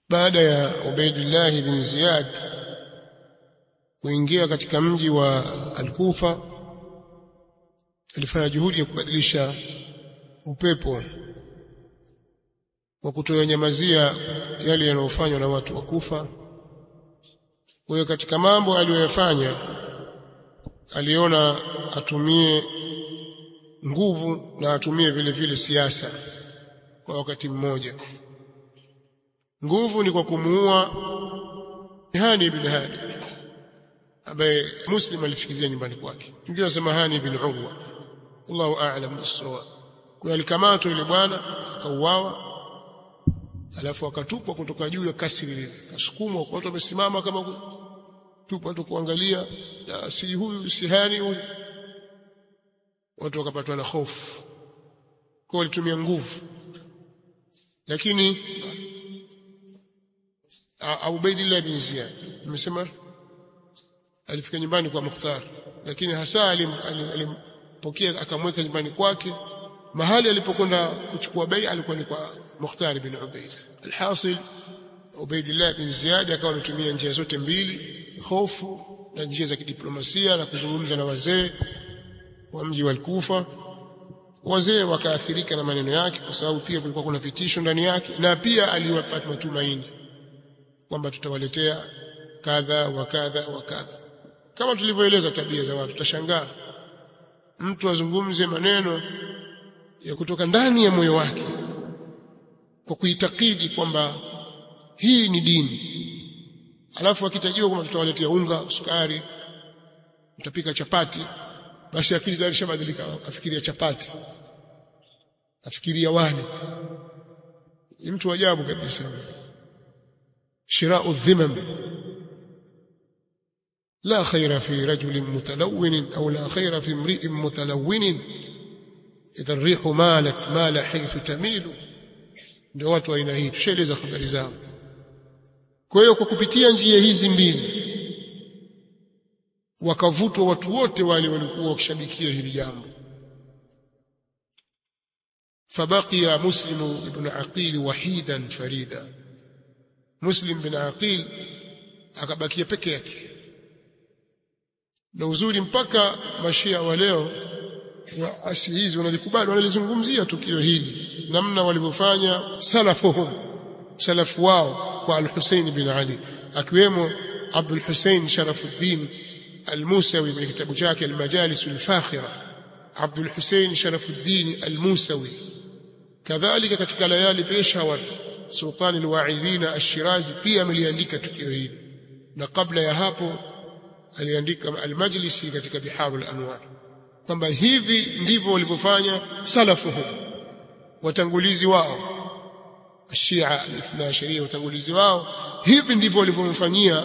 baada ya Ubaidullah bin Ziyad kuingia katika mji wa Al-Kufa alifanya juhudi ya kubadilisha upepo wa kutoyanyamazia yale yanayofanywa na watu wa Kufa. Kwa hiyo katika mambo aliyoyafanya aliona atumie nguvu na atumie vile vile siasa kwa wakati mmoja. Nguvu ni kwa kumuua Hani ibn Hadi ambaye Muslim alifikizia nyumbani kwake. Ndio anasema Hani ibn Urwa. Allahu a'lam bis-sawa. Kwa alikamatwa yule bwana akauawa alafu akatupwa kutoka juu ya kasri lile. Kasukumwa kwa watu wamesimama kama tupwa tu kuangalia na si huyu si Hani huyu. Watu wakapatwa na hofu. Kwa walitumia nguvu. Lakini Ubaidillah bin Ziyad nimesema alifika nyumbani kwa Mukhtar lakini hasa alimpokea alim, akamweka nyumbani kwake mahali alipokwenda kuchukua bei alikuwa ni kwa Mukhtar bin Ubaid alhasil Ubaidillah bin Ziyad akawa ametumia njia zote mbili hofu na njia za kidiplomasia na kuzungumza na wazee wa mji wa Kufa wazee wakaathirika na maneno yake kwa sababu pia kulikuwa kuna vitisho ndani yake na pia aliwapa matumaini kwamba tutawaletea kadha wa kadha wa kadha kama tulivyoeleza tabia za watu tutashangaa mtu azungumze maneno ya kutoka ndani ya moyo wake kwa kuitakidi kwamba hii ni dini alafu akitajiwa kwamba tutawaletea unga sukari mtapika chapati basi akili tayari shabadilika afikiria chapati afikiria wali ni mtu ajabu kabisa شراء الذمم لا خير في رجل متلون أو لا خير في امرئ متلون إذا الريح مالت مال حيث تميل ndio watu aina hii tushaeleza habari zao kwa hiyo kwa kupitia njia hizi mbili wakavutwa watu wote wale walikuwa wakishabikia hili jambo fabaqiya muslimu ibn aqil wahidan farida Muslim bin Aqil akabakia peke yake. Na uzuri mpaka mashia wa leo wa asi hizi wanalikubali wanalizungumzia tukio hili namna walivyofanya salafuhum salafu wao kwa al-Hussein bin Ali akiwemo Abdul Hussein Sharafuddin al-Musawi kwenye kitabu chake al-Majalis al-Fakhira Abdul Hussein Sharafuddin al-Musawi kadhalika katika layali Peshawar Sultan al-Wa'izina Ash-Shirazi pia ameliandika tukio hili na kabla ya hapo aliandika al-Majlisi katika Biharul Anwar kwamba hivi ndivyo walivyofanya salafuhum watangulizi wao Shia al-Ithna Asharia watangulizi wao hivi ndivyo walivyomfanyia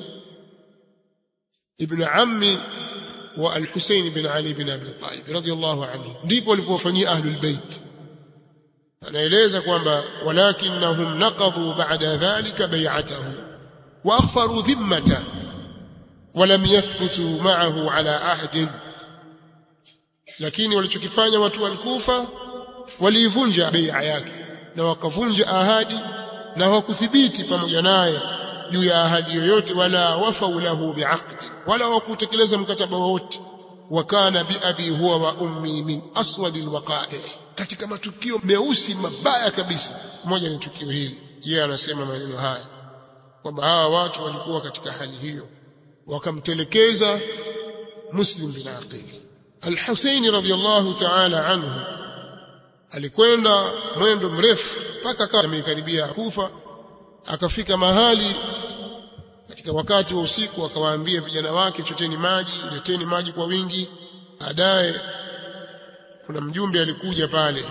ibn ammi wa al-Husayn bin Ali bin Abi Talib radiyallahu anhu ndivyo walivyofanyia ahlul bait anaeleza kwamba walakinnahum naqadhu ba'da dhalika bay'atahu wa akhfaru dhimmata ولم يثبتوا معه على عهد lakini walichokifanya watu wa Kufa waliivunja bai'a yake na wakavunja ahadi na hawakuthibiti pamoja naye juu ya ahadi yoyote wala wafau lahu bi'aqd wala hawakutekeleza mkataba wowote wakana bi abi huwa wa ummi min aswad alwaqa'i katika matukio meusi mabaya kabisa moja ni tukio hili yeye anasema maneno haya kwamba hawa watu walikuwa katika hali hiyo wakamtelekeza Muslim bin Aqil Al-Husaini radhiyallahu ta'ala anhu alikwenda mwendo mrefu mpaka akawa amekaribia Kufa akafika mahali katika wakati wa usiku akawaambia vijana wake choteni maji leteni maji kwa wingi baadaye kuna mjumbe alikuja pale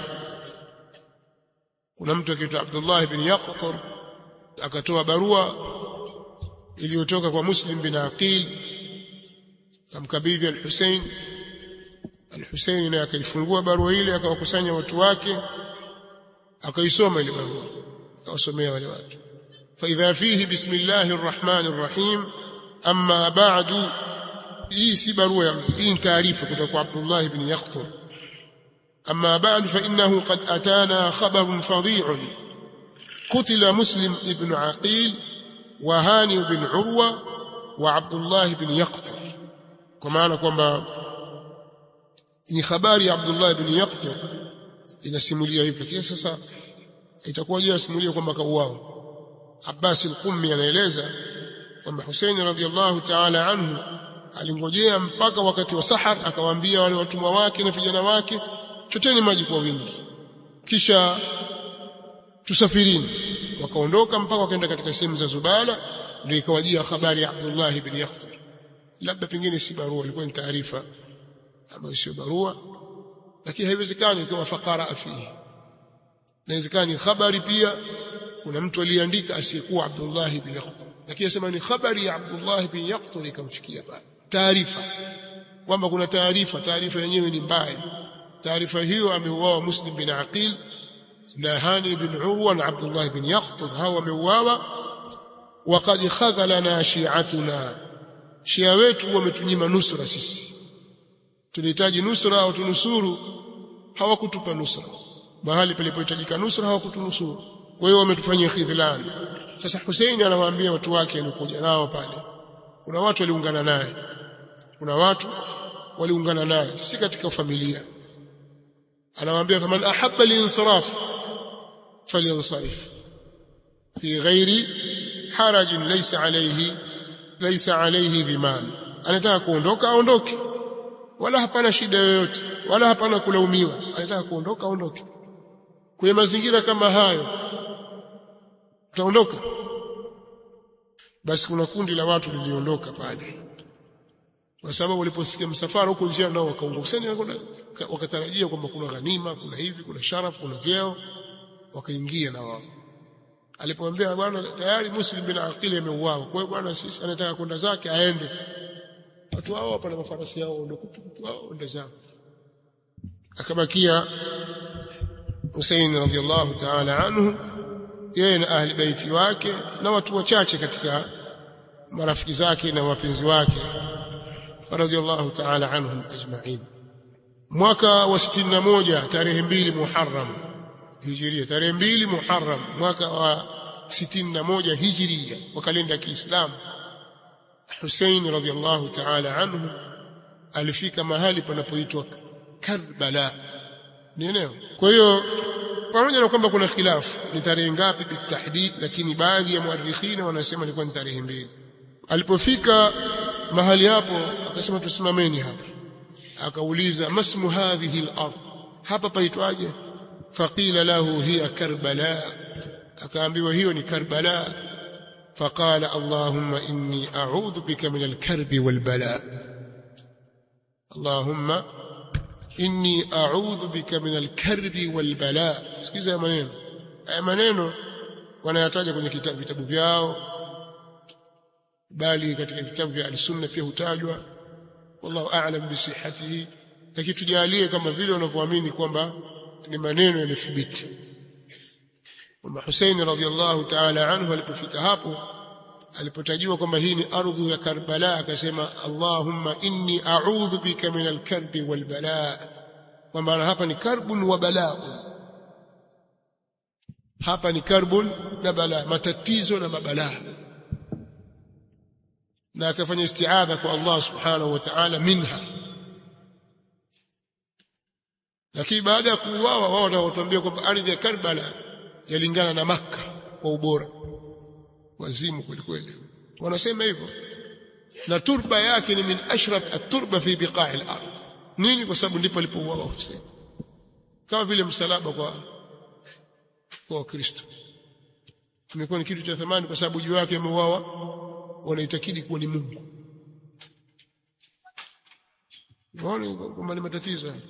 kuna mtu akiitwa Abdullah ibn Yaqtar akatoa barua iliyotoka kwa Muslim bin Aqil kamkabidhi al-Hussein al-Hussein naye akaifungua barua ile akawakusanya watu wake akaisoma ile barua akawasomea wale watu فإذا فيه بسم الله الرحمن الرحيم أما بعد hii si barua hii ni taarifa kutoka kwa Abdullah ibn Yaqtur أما بعد فإنه قد أتانا خبر فظيع قتل مسلم ابن عقيل وهاني بن عروة وعبد الله بن يقطر كما kwamba ni habari ya Abdullah ibn Yaqtar inasimulia hivyo lakini sasa itakuwa je asimulia kwamba kauao Abbas al-Qummi anaeleza kwamba Hussein radhiallahu ta'ala anhu alingojea mpaka wakati wa sahar akawaambia wale watumwa wake na vijana wake choteni maji kwa wingi kisha tusafirini wakaondoka mpaka wakaenda katika sehemu za Zubala ndio ikawajia habari ya Abdullah ibn Yaqtar labda pengine si barua ilikuwa ni taarifa ambayo sio barua lakini haiwezekani kama fakara fihi inawezekani habari pia kuna mtu aliandika asiyekuwa Abdullah ibn Yaqtar lakini asema ni habari ya Abdullah ibn Yaqtar ikamfikia pale taarifa kwamba kuna taarifa taarifa yenyewe ni mbaya taarifa hiyo ameuawa Muslim bin Aqil na Hani bin Urwa na Abdullah bin Yaqtar hawa wameuawa waqad khadhalana shi'atuna shia wetu wametunyima nusra sisi tulihitaji nusra au tunusuru hawakutupa nusra mahali palipohitajika nusra hawakutunusuru kwa hiyo wametufanyia khidhlan sasa Hussein anawaambia watu wake alikuja nao pale kuna watu waliungana naye kuna watu waliungana naye si katika familia anawaambia kama ahabba linsiraf falyansarif fi ghairi haraj laysa alayhi laysa alayhi dhiman anataka kuondoka aondoke wala hapana shida yoyote wala hapana kulaumiwa anataka kuondoka aondoke kwenye mazingira kama hayo utaondoka basi kuna kundi la watu liliondoka pale kwa sababu waliposikia msafara huko njia nao wakaongoka wakatarajia kwamba kuna ghanima kuna hivi kuna sharafu kuna vyeo wakaingia na wao alipomwambia bwana tayari muslim bin aqili ameuawa kwa hiyo bwana sisi anataka kwenda zake aende watu hao hapa na mafarasi yao ndio kutu wao ndio zao akabakia Hussein radhiallahu ta'ala anhu yeye na ahli baiti wake na watu wachache katika marafiki zake na wapenzi wake radhiallahu ta'ala anhum ajma'in mwaka wa 61 tarehe mbili Muharram Hijiria tarehe mbili Muharram mwaka wa 61 Hijiria wa kalenda ya Kiislamu Hussein radhiallahu ta'ala anhu alifika mahali panapoitwa Karbala ni eneo kwa hiyo pamoja na kwamba kuna khilafu ni tarehe ngapi bitahdid lakini baadhi ya muarrikhina wanasema ilikuwa ni tarehe mbili alipofika mahali hapo akasema tusimameni hapa akauliza masmu hadhihi al-ard hapa paitwaje faqila lahu hiya karbala akaambiwa hiyo ni karbala فقال اللهم إني أعوذ بك من الكرب والبلاء اللهم إني أعوذ بك من الكرب والبلاء sikiza maneno haya maneno wanayataja kwenye kitabu vitabu vyao bali katika vitabu vya al-sunna pia hutajwa wallahu a'lam bi sihhatihi lakini tujalie kama vile wanavyoamini kwamba ni maneno yamethibiti kwamba Hussein radhiallahu ta'ala anhu alipofika hapo alipotajiwa kwamba hii ni ardhi ya Karbala akasema Allahumma inni a'udhu bika min al-karbi wal balaa kwamba hapa ni karbun wa balaa hapa ni karbun na balaa matatizo na mabalaa na akafanya isti'adha kwa Allah subhanahu wa ta'ala minha lakini baada ya kuuawa wao wanatuambia kwamba ardhi ya Karbala yalingana na Makka kwa ubora wazimu kweli kweli wanasema hivyo na turba yake ni min ashraf at-turba fi biqa'i al-ard nini kwa sababu ndipo alipouawa Hussein kama vile msalaba kwa kwa Wakristo imekuwa ni kitu cha thamani kwa sababu juu yake ameuawa wanaitakidi kuwa ni Mungu waone kwamba ni matatizo haya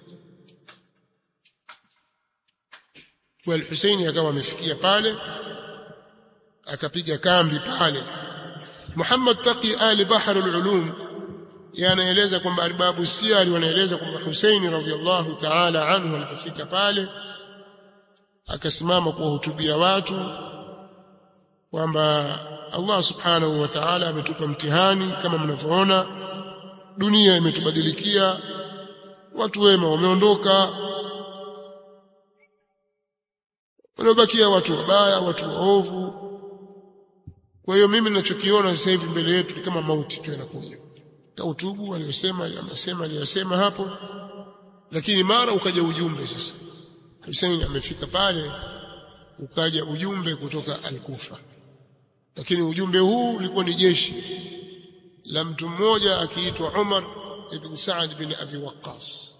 kwa Hussein akawa amefikia pale akapiga kambi pale Muhammad Taqi Ali Bahr al-Ulum yanaeleza kwamba arbabu siyari wanaeleza kwamba Hussein radhiallahu ta'ala anhu alipofika pale akasimama kuwahutubia watu kwamba Allah subhanahu wa ta'ala ametupa mtihani kama mnavyoona dunia imetubadilikia watu wema wameondoka wanaobakia watu wabaya watu waovu kwa hiyo mimi ninachokiona sasa hivi mbele yetu ni kama mauti tu yanakuja kautubu aliyosema amesema aliyosema hapo lakini mara ukaja ujumbe sasa Hussein amefika pale ukaja ujumbe kutoka Al-Kufa lakini ujumbe huu ulikuwa ni jeshi la mtu mmoja akiitwa Umar ibn Saad bin Abi Waqqas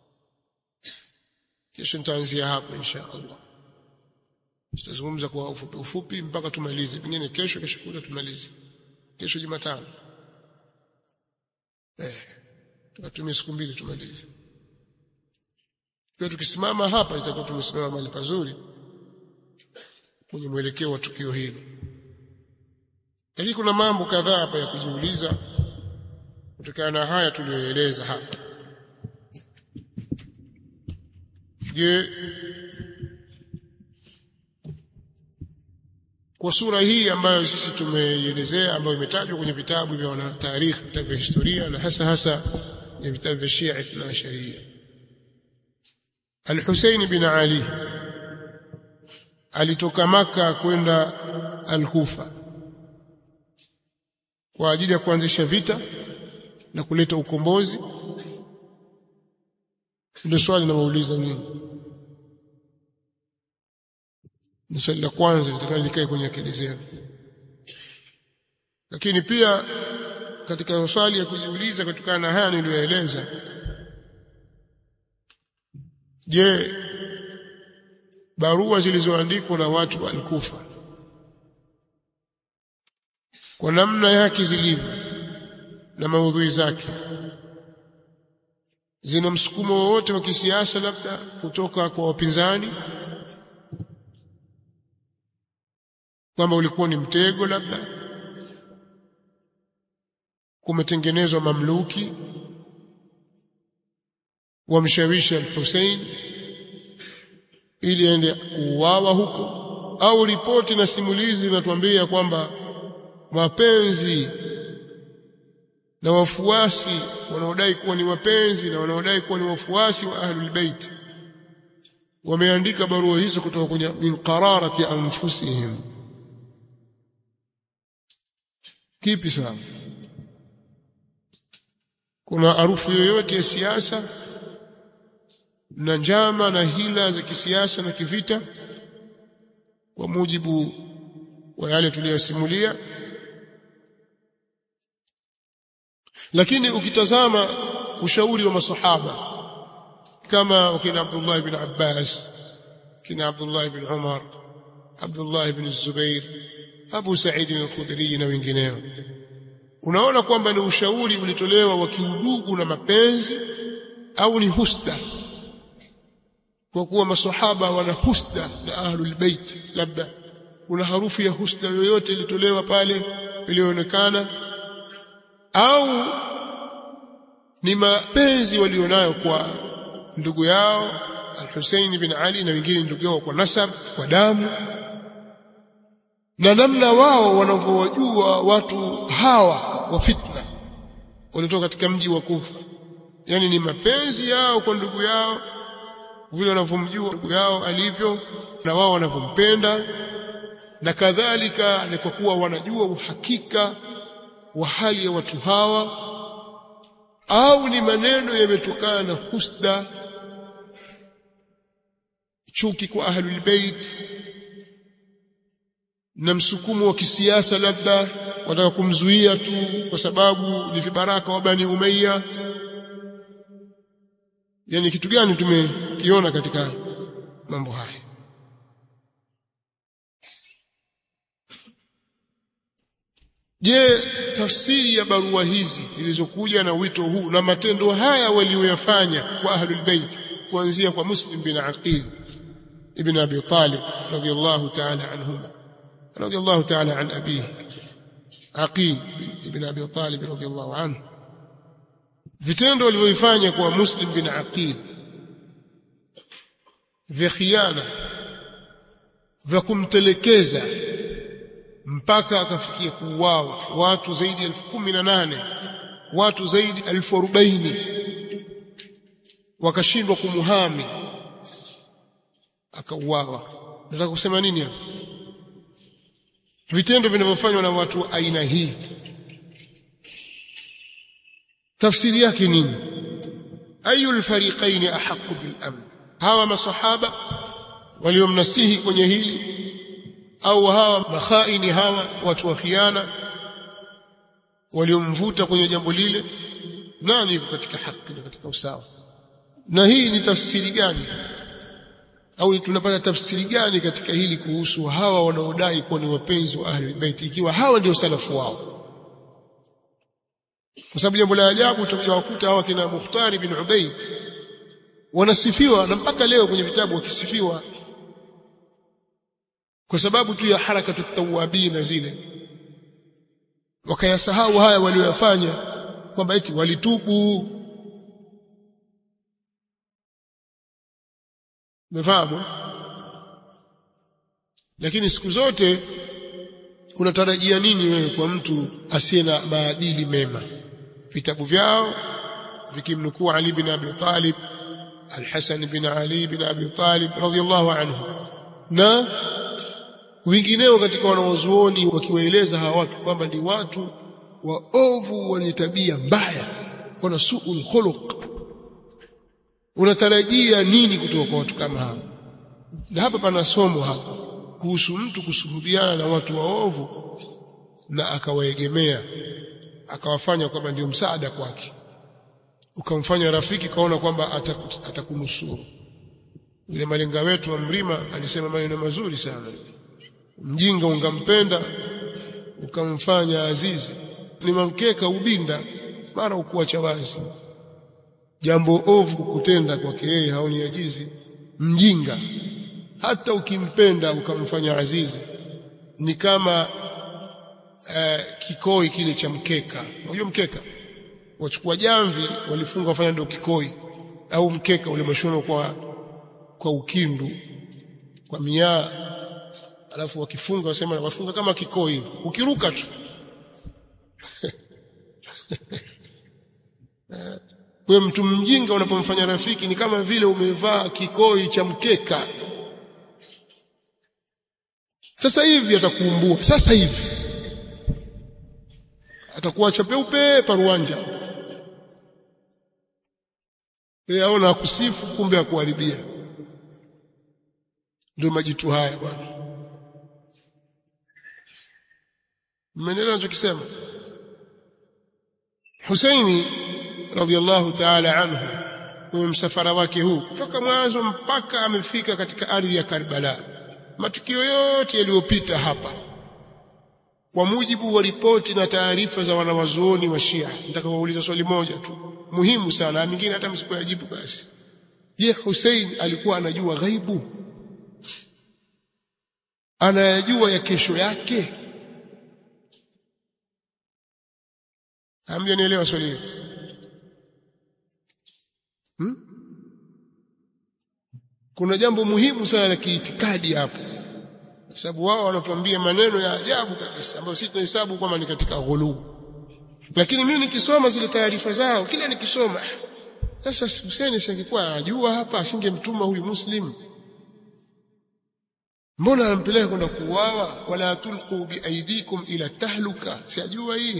kesho nitaanzia hapo insha Allah tutazungumza kwa ufupi ufupi mpaka tumalize pengine kesho kesho kuta tumalize kesho Jumatano eh tukatumia siku mbili tumalize kwa tukisimama hapa itakuwa tumesimama mahali pazuri kwenye mwelekeo wa tukio hili lakini kuna mambo kadhaa hapa ya kujiuliza kutokana na haya tuliyoeleza hapa je kwa sura hii ambayo sisi tumeielezea ambayo imetajwa kwenye vitabu vya wanatarikhi vitabu vya historia na hasa hasa kwenye vitabu vya Shia Ithna Sharia Al-Hussein bin Ali alitoka maka kwenda Al-Kufa kwa ajili ya kuanzisha vita na kuleta ukombozi ndio swali nawauliza nyinyi ni swali la kwanza litakalo likae kwenye akili zenu lakini pia katika maswali ya kujiuliza kutokana na haya niliyoeleza je barua zilizoandikwa na watu wa Al-Kufa kwa namna yake zilivyo na maudhui zake zina msukumo wowote wa kisiasa labda kutoka kwa wapinzani kwamba ulikuwa ni mtego labda kumetengenezwa mamluki wamshawishi al-Hussein ili aende kuuawa huko au ripoti na simulizi zinatuambia kwamba mapenzi na wafuasi wanaodai kuwa ni wapenzi na wanaodai kuwa ni wafuasi wa ahlul bait wameandika barua hizo kutoka kwenye min qararati anfusihim kipi sawa kuna harufu yoyote ya siasa na njama na hila za kisiasa na kivita kwa mujibu wa yale tuliyosimulia lakini ukitazama ushauri wa masahaba kama wakina Abdullah ibn Abbas kina Abdullah ibn Umar Abdullah ibn Zubair Abu Sa'id al-Khudri na wengineo unaona kwamba ni ushauri ulitolewa wa kiudugu na mapenzi au ni husda kwa kuwa masahaba wana husda na ahlul bait labda kuna harufu ya husda yoyote ilitolewa pale ilionekana au ni mapenzi walionayo kwa ndugu yao Al-Hussein bin Ali na wengine ndugu yao kwa nasab kwa damu na namna wao wanavyowajua watu hawa wa fitna waliotoka katika mji wa Kufa yani ni mapenzi yao kwa ndugu yao vile wanavyomjua ndugu yao alivyo na wao wanavyompenda na kadhalika ni kwa kuwa wanajua uhakika wa hali ya watu hawa au ni maneno yametokana na husda chuki kwa ahlul bait na msukumo wa kisiasa labda wataka kumzuia tu kwa sababu ni vibaraka wa Bani Umayya yani kitu gani tumekiona katika mambo haya je tafsiri ya barua hizi zilizokuja na wito huu na matendo haya walioyafanya kwa ahlul bait kuanzia kwa Muslim bin Aqil ibn Abi Talib radiyallahu ta'ala anhuma radiyallahu ta'ala an abihi Aqil ibn Abi Talib radiyallahu anhu vitendo walivyoifanya kwa Muslim bin Aqil vya khiana vya kumtelekeza mpaka akafikia kuuawa watu zaidi ya elfu kumi na nane watu zaidi ya elfu arobaini wakashindwa kumuhami akauawa nataka kusema nini hapa vitendo vinavyofanywa na watu aina hii tafsiri yake nini ayu alfariqain ahqqu bil amn hawa masahaba waliomnasihi kwenye hili au hawa makhaini hawa watu wa khiana waliomvuta kwenye jambo lile nani yuko katika haki na katika usawa na hii ni tafsiri gani au tunapata tafsiri gani katika hili kuhusu hawa wanaodai kuwa ni wapenzi wa ahli bait ikiwa hawa ndio salafu wao kwa sababu jambo la ajabu utakuta hawa kina Mukhtari bin Ubaid wanasifiwa na mpaka leo kwenye vitabu wakisifiwa kwa sababu tu ya harakatu tawabina zile wakayasahau haya walioyafanya kwamba eti walitubu Umefahamu? Lakini siku zote unatarajia nini wewe kwa mtu asiye na maadili mema? Vitabu vyao vikimnukuu Ali bin Abi Talib, Al-Hasan bin Ali bin Abi Talib radhiyallahu anhu na wengineo katika wanaozuoni wakiwaeleza hawa watu kwamba ni watu waovu wenye tabia mbaya, wana suul khuluq unatarajia nini kutoka kwa watu kama hao na hapa pana somo hapa kuhusu mtu kusuhubiana na watu waovu na akawaegemea akawafanya kwamba ndio msaada kwake ukamfanya rafiki kaona kwamba atakunusuru yule malenga wetu wa Mrima alisema maneno mazuri sana mjinga ungampenda ukamfanya azizi ni mamkeka ubinda mara ukuacha wazi jambo ovu kutenda kwake yeye haoni ajizi mjinga hata ukimpenda ukamfanya azizi ni kama uh, kikoi kile cha mkeka unajua mkeka wachukua jamvi walifunga wafanya ndio kikoi au mkeka ule mashono kwa kwa ukindu kwa miaa alafu wakifunga wasema wafunga kama kikoi hivi ukiruka tu Kwa mtu mjinga unapomfanya rafiki ni kama vile umevaa kikoi cha mkeka. Sasa hivi atakuumbua, sasa hivi atakuacha peupe paruanja. Yeye aona akusifu, kumbe akuharibia. Ndio majitu haya bwana. Mmenelewa nachokisema? Husaini radhiallahu ta'ala anhu kwenye msafara wake huu kutoka mwanzo mpaka amefika katika ardhi ya Karbala matukio yote yaliyopita hapa kwa mujibu wa ripoti na taarifa za wanawazuoni wa Shia nataka kuuliza swali moja tu muhimu sana mingine hata msipoyajibu basi je Hussein alikuwa anajua ghaibu anayajua ya kesho yake hamjanielewa swali hili Hmm? Kuna jambo muhimu sana la kiitikadi hapo. Kwa sababu wao wanatuambia maneno ya ajabu kabisa ambayo sisi tunahesabu kwamba ni katika ghulu. Lakini mimi nikisoma zile taarifa zao, kila nikisoma sasa Hussein singekuwa anajua hapa asingemtuma huyu Muslim. Mbona anampeleka kwenda kuuawa wala tulqu biaidikum ila tahluka? Sijajua hii.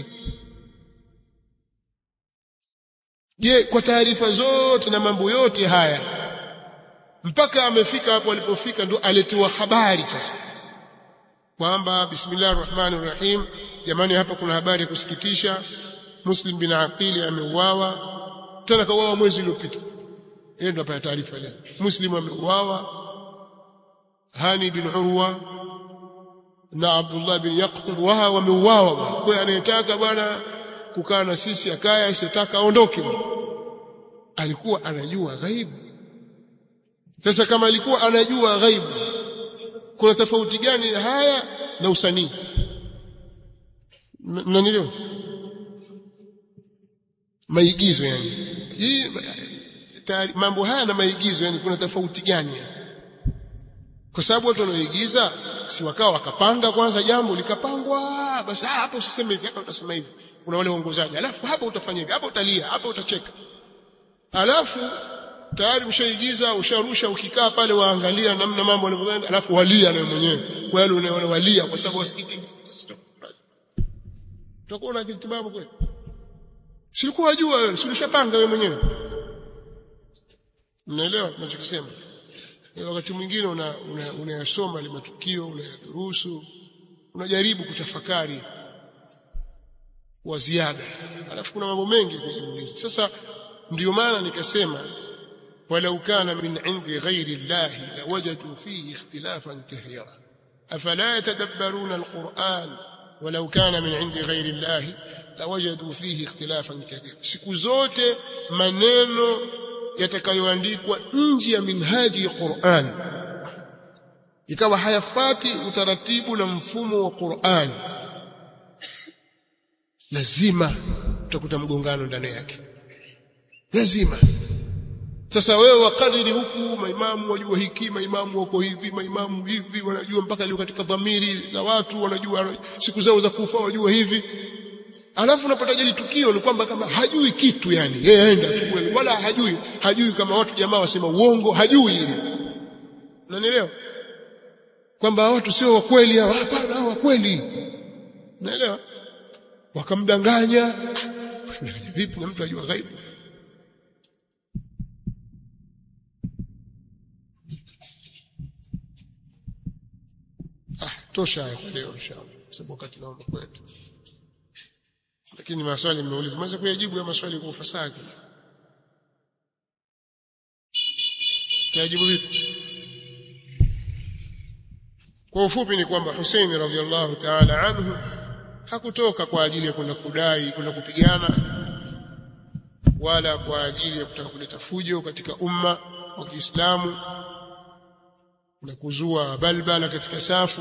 Je, kwa taarifa zote na mambo yote haya mpaka amefika hapo alipofika ndo aletiwa habari sasa kwamba bismillahir rahmanir rahim jamani hapa kuna habari ya kusikitisha Muslim bin Aqili ameuawa tena kauawa mwezi uliopita yeye ndo apata taarifa leo Muslim ameuawa Hani bin Urwa na Abdullah bin Yaqtul waha wameuawa bwana kwa hiyo anayetaka bwana kukaa na sisi akaya asitaka aondoke alikuwa anajua ghaibu sasa kama alikuwa anajua ghaibu kuna tofauti gani haya na usanii mnanielewa maigizo yani hii mambo haya na maigizo yani kuna tofauti gani kwa sababu watu wanaoigiza si wakao wakapanga kwanza jambo likapangwa basi hapo usiseme hivi hapa utasema hivi kuna wale waongozaji alafu hapa utafanya hivi hapa utalia hapa utacheka alafu tayari mshaigiza usharusha ukikaa pale waangalia namna mambo yanavyoenda alafu walia na mwenyewe kwa yale unaona walia kwa sababu wasikiti utakuwa na kitibabu kweli silikuwa wajua wewe si ulishapanga wewe mwenyewe mnaelewa ninachokisema wakati mwingine unayasoma una, una ile matukio unayadurusu unajaribu kutafakari wa ziada alafu kuna mambo mengi kujiuliza sasa ndio maana nikasema walau kana min indi ghairi llahi lawajadu fihi ikhtilafan kathira afala yatadabbaruna alquran walau kana min indi ghairi llahi lawajadu fihi ikhtilafan kathira siku zote maneno yatakayoandikwa nje ya minhaji ya Qur'an ikawa hayafati utaratibu na mfumo wa Qur'an lazima utakuta mgongano ndani yake lazima sasa wewe wakadiri huku maimamu wajua hiki maimamu wako hivi maimamu hivi wanajua mpaka leo katika dhamiri za watu wanajua siku zao za kufa wajua hivi alafu unapata jeli tukio ni kwamba kama hajui kitu yani yeye aenda tu wala hajui hajui kama watu jamaa wasema uongo hajui ile unanielewa kwamba watu sio wa kweli hawa hapana wa kweli unaelewa wakamdanganya vipi na mtu ajua ghaibu ah tosha hayo kwa leo inshallah sababu wakati naomba kwenda lakini maswali nimeuliza mweza kuyajibu ya maswali kwa ufasaha kuyajibu vipi kwa ufupi ni kwamba Hussein radhiallahu ta'ala anhu hakutoka kwa ajili ya kwenda kudai kwenda kupigana wala kwa ajili ya kutaka kuleta fujo katika umma wa Kiislamu na kuzua balbala katika safu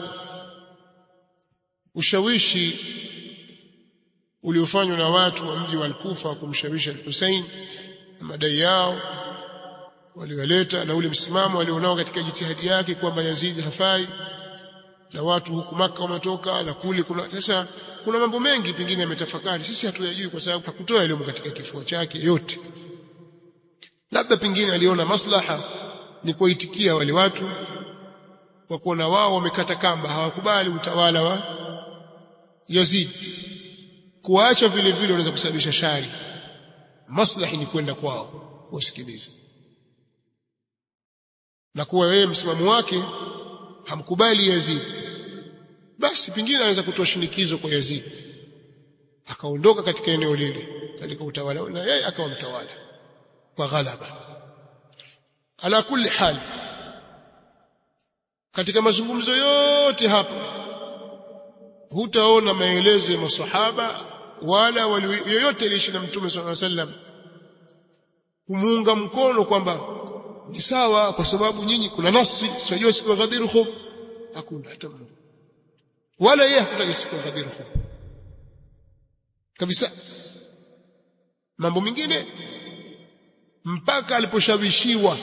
ushawishi uliofanywa na watu wa mji wa Al-Kufa kumshawishi Al-Hussein na madai yao walioleta na ule msimamo alionao katika jitihadi yake kwamba Yazid hafai na watu huku maka wametoka na kule kuna sasa kuna mambo mengi pengine yametafakari sisi hatuyajui kwa sababu hakutoa elimu katika kifua chake yote labda pengine aliona maslaha ni kuitikia wale watu kwa kuona wao wamekata kamba hawakubali utawala wa Yazid kuacha vile vile unaweza kusababisha shari maslahi ni kwenda kwao wasikilize na kuwa yeye msimamo wake hamkubali Yazid basi pingine anaweza kutoa shinikizo kwa Yazid akaondoka katika eneo lile katika utawala na yeye akawa mtawala kwa ghalaba ala kulli hal katika mazungumzo yote hapa hutaona maelezo ya masahaba wala wali yoyote aliishi na mtume sallallahu alaihi wasallam kumuunga mkono kwamba ni sawa kwa sababu nyinyi kuna nasi tunajua siku ya Ghadir Khum hakuna hata mmoja wala yeye hakutaka siku ya Ghadir Khum kabisa mambo mengine mpaka aliposhawishiwa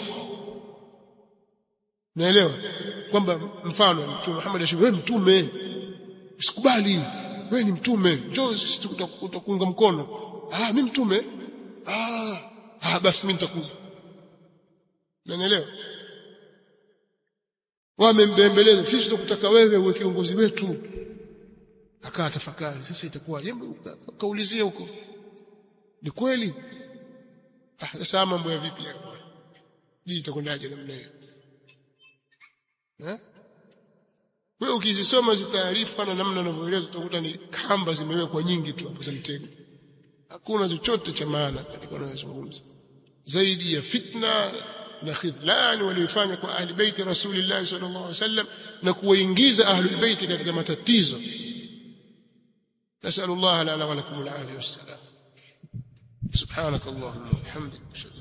naelewa kwamba mfano mtume Muhammad ashiwe wewe mtume usikubali wewe ni mtume njoo sisi tutakuunga mkono ah mimi mtume ah ah basi mimi nitakuja Unanielewa? Wamembembeleza sisi tunakutaka wewe uwe kiongozi wetu. Akaa tafakari sasa itakuwa hebu kaulizia huko. Ni kweli? Ah sasa mambo ya vipi hapo? Hii itakwendaje namna hiyo? Eh? Wewe ukizisoma hizo taarifa na namna anavyoeleza utakuta ni kamba zimewekwa nyingi tu hapo za mtego. Hakuna chochote cha maana katika wanayozungumza. Zaidi ya fitna na khidlan walioifanya kwa ahli baiti rasulillah sallallahu alaihi wasallam na kuwaingiza ahli baiti katika matatizo nasallallahu lana wa lakum al-afiyah was-salam subhanak allahumma wa bihamdika